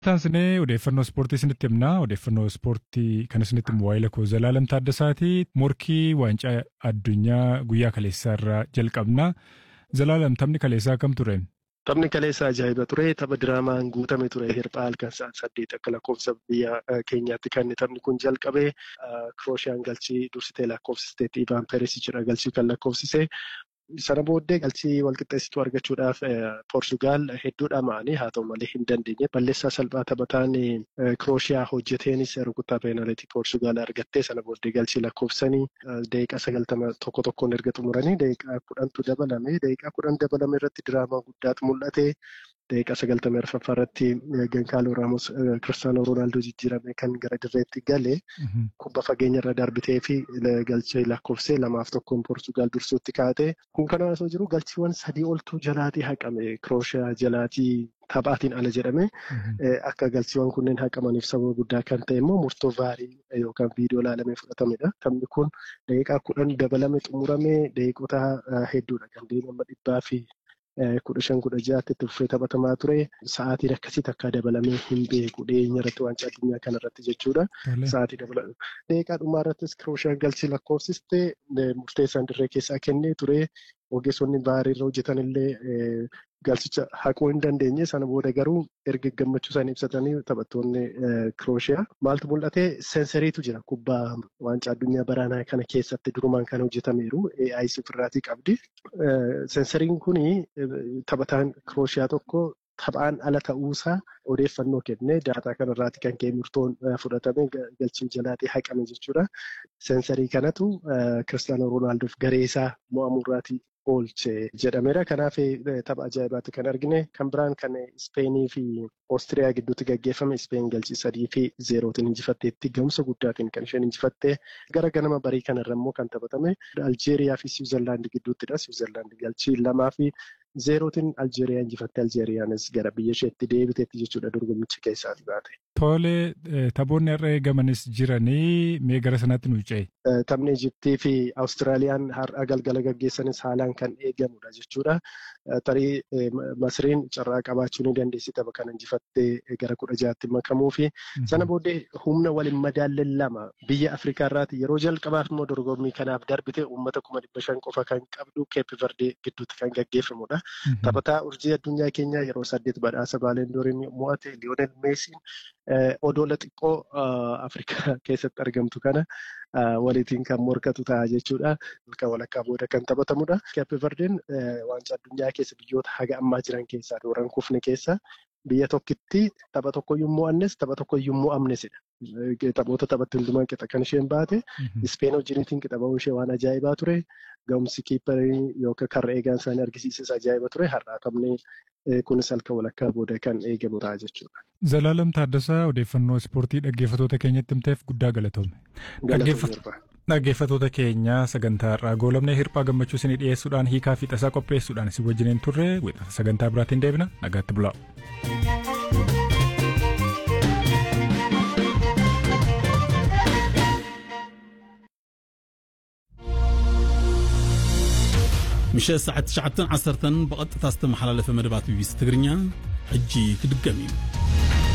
Taansinee odeeffannoo ispoortii isinitti himna. Odeeffannoo ispoortii kan isinitti himu waa'ee lakkoo Zalaalam Taaddasaati. Morkii waancaa addunyaa guyyaa kaleessaa irraa jalqabna. Zalaalam taphni kaleessaa akkam ture? Taphni kaleessaa ajaa'iba ture. Tapha diraamaan guutame ture. Hirphaa halkan sa'aatii saddeet akka lakkoofsa biyya keenyaatti kan taphni kun jalqabe. Kirooshiyaan galchii dursitee lakkoofsiste Ivaan Perisichidha galchii kan lakkoofsise. Sana booddee galchii walqixxeessituu argachuudhaaf Poortugaal hedduudha ma'anii haa ta'u malee hin dandeenye. Balleessaa salphaa taphataan Kirooshiyaa hojjeteenis rukuttaa peenaalitii Poortugaal argattee sana booddee galchii lakkoofsanii daqiiqaa sagaltama tokko tokkoon erga xumuranii daqiiqaa kudhantu dabalame. Daqiiqaa kudhan dabalame irratti diraamaa guddaatu mul'ate. Daqiiqaa sagaltamii arfaffaa irratti Gankaaloo Raamos Kiristaanoo Roonaaldoo jijjiirame kan gara dirreetti gale kubba fageenya irra darbitee fi galchee lakkoofsee lamaaf tokkoon Poortugaal dursuutti kaa'ate. Kun kana osoo jiru galchiiwwan sadii oltu jalaatii haqame. Kirooshiyaa jalaatii taphaatiin ala jedhame. Akka galchiiwwan kunneen haqamaniif sababa guddaa kan ta'e immoo murtoo vaarii yookaan viidiyoo ilaalamee fudhatamedha. Taphni kun daqiiqaa kudhan dabalame xumurame daqiiqota hedduudha kan deemu dhibbaa fi kudha shan kudha ja'aatti tuffee taphatamaa ture. Sa'aatiin akkasii takka dabalamee hin beeku dhiyeenya irratti waancaa addunyaa kana irratti jechuudha. Sa'aatii dabalame. Daqiiqaa dhumaa irrattis Kirooshaan galchii lakkoofsiste murteessaan dirree keessaa kennee ture. Ogeessonni baarii irra hojjetan illee galchicha haquu hin dandeenye. Sana booda garuu erga gammachuu isaanii ibsatanii taphattoonni Kirooshiyaa. Maaltu mul'ate? Seensariitu jira kubbaa waancaa addunyaa baraanaa kana keessatti durumaan kan hojjetameeru. AI ofirraatii qabdi. Seensariin kuni taphataan Kirooshiyaa tokko taphaan ala ta'uusaa odeeffannoo kennee daataa kanarraati kan ka'e murtoon fudhatame galchii jalaatii haqame jechuudha. Seensarii kanatu Kiristaanoo Roonaaldoof garee isaa mo'amurraatii oolche jedhameera. Kanaaf tapha ajaa'ibaatti kan argine. Kan biraan kan Ispeenii fi Oostiriyaa gidduutti gaggeeffame Ispeen galchii sadii fi zeerootiin injifatteetti gahumsa guddaatiin kan isheen injifatte. Gara ganama barii kanarra immoo kan taphatame Aljeeriyaa fi Siwiizerlaandi gidduuttidha. Siwiizerlaandi galchii lamaa fi zeerootiin Aljeeriyaa injifatte. Aljeeriyaanis gara biyya isheetti deebiteetti jechuudha dorgommicha keessaati baate. Tole taphoonni har'a eegamanis jiranii mee gara sanatti nu ce'e. Taphni Ijiptii fi Awustiraaliyaan har'a galgala gaggeessanis haalaan kan eegamudha jechuudha. Tarii Masriin carraa qabaachuu ni dandeessi tapha kana injifattee gara kudha jaatti makamuu fi sana booddee humna waliin madaalleen lama biyya Afrikaa irraati yeroo jalqabaaf immoo dorgommii kanaaf darbite uummata kuma dhibba shan qofa kan qabdu Keep Verde gidduutti kan gaggeeffamudha. Taphataa urjii addunyaa keenyaa yeroo saddeet badhaasa Baalendooriin mo'ate Lionel Meesiin odoola xiqqoo Afrikaa keessatti argamtu kana walitiin kan morkatu ta'a jechuudha. Halkan walakkaa booda kan taphatamudha. Keep Verdeen waancaa addunyaa keessa biyyoota haga ammaa jiran keessaa dooran kufne keessa biyya tokkitti tapha tokkoyyuu mo'annes tapha tokkoyyuu mo'amnesidha. Taphoota taphatti hundumaan qixa kan isheen baate. Ispeen wajjiniitiin qixa ba'uu ishee waan ajaa'ibaa ture. Ga'umsi kiipparii yookaan karra eegaan isaanii argisiises ajaa'iba ture. Har'aa taphni kunis halkan walakkaa booda kan eegamu ta'a jechuudha. Zalaalam Taaddasaa odeeffannoo ispoortii dhaggeeffatoota keenyatti himteef guddaa galatoome. Dhaggeeffatoota keenya sagantaa irraa goolamnee hirphaa gammachuu isinii dhiyeessuudhaan hiikaa fi tasaa qopheessuudhaan isin wajjiniin turre sagantaa biraatiin deebina nagaatti bulaa. ምሸት ሰዓት 9 10 ብቐጥታ ዝተመሓላለፈ መደባት ቢቢሲ ትግርኛ ሕጂ ክድገም እዩ